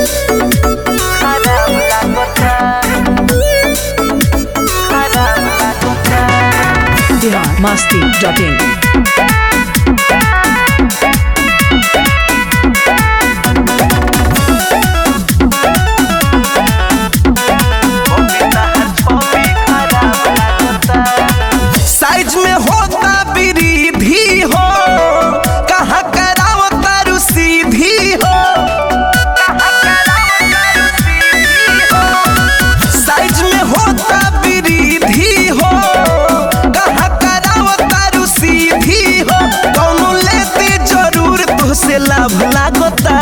Bihar Masti dot in साइज में होता वृद्धि हो कहाँ कराओ तारू सीधी हो साइज में होता वृद्धि हो कहाँ कराओ तारू सीधी हो कौनो लेते जरूर तुझसे लाभ लागता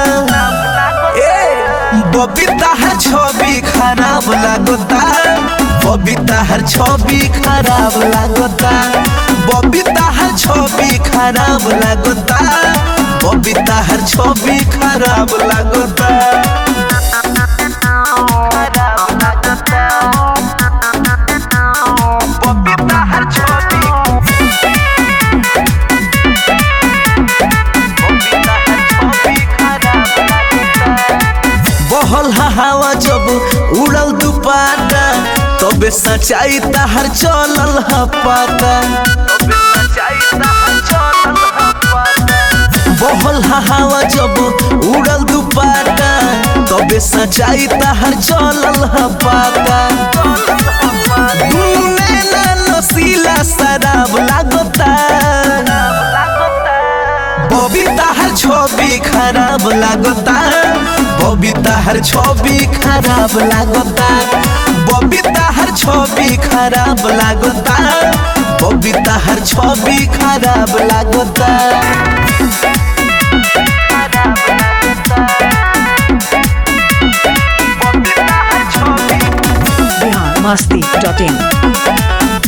ए बबीता है छवि खराब लागता बबीता हर छवि खराब लागता बबीता हर छवि खराब लागता बबीता हर छवि खराब लागता बबीता हर छवि बबीता हर छवि खराब लागता बहल हा हवा जब उड़ल दुपाटा तबे सच्चाई तहर चलल ह पाता बहल हा हवा जब उड़ल दुपाटा तबे सच्चाई तहर चलल ह पाता दुनू नैना नसीला शराब लागता बबीता हर छवि खराब लागता बबीता हर छवि खराब लागता बबीता हर छवि खराब लागता बबीता हर छवि खराब लागता बिहार मस्ती डॉट इन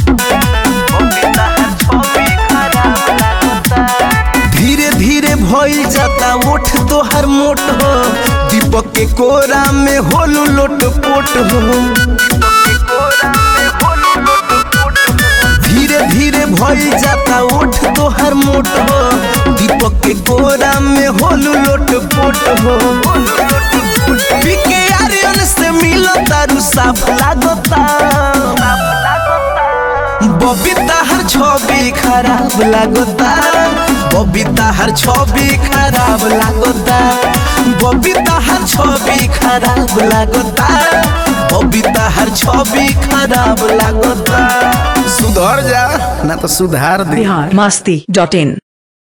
धीरे धीरे भइल जाता ओठ तोहर मोट हो दीपक के कोरा में होलू लोट पोट हो धीरे धीरे भइल जाता ओठ तोहर मोट हो दीपक के कोरा में होलू लोट पोट हो पीके आर्यन से मिलो तारू साफ लागता बबीता हर छवि खराब लागता बबीता हर छवि खराब लागता बबीता हर छवि खराब लागता बबीता हर छवि खराब लागता सुधर जा ना तो सुधार दे बिहार मस्ती डॉट इन